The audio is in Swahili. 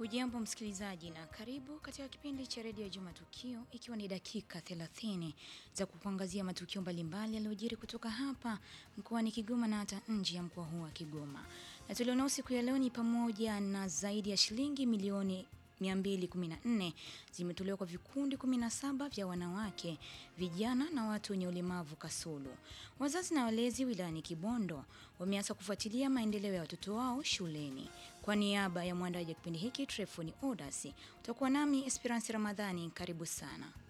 Hujambo msikilizaji na karibu katika kipindi cha redio Juma Tukio, ikiwa ni dakika 30 za kukuangazia matukio mbalimbali yaliyojiri kutoka hapa mkoani Kigoma na hata nje ya mkoa huu wa Kigoma. Na tulionao siku ya leo ni pamoja na zaidi ya shilingi milioni 214 zimetolewa kwa vikundi 17 vya wanawake, vijana na watu wenye ulemavu Kasulu. Wazazi na walezi wilayani Kibondo wameanza kufuatilia maendeleo ya watoto wao shuleni. Kwa niaba ya mwandaji wa kipindi hiki Trefoni Odasi, utakuwa nami Esperance Ramadhani. Karibu sana.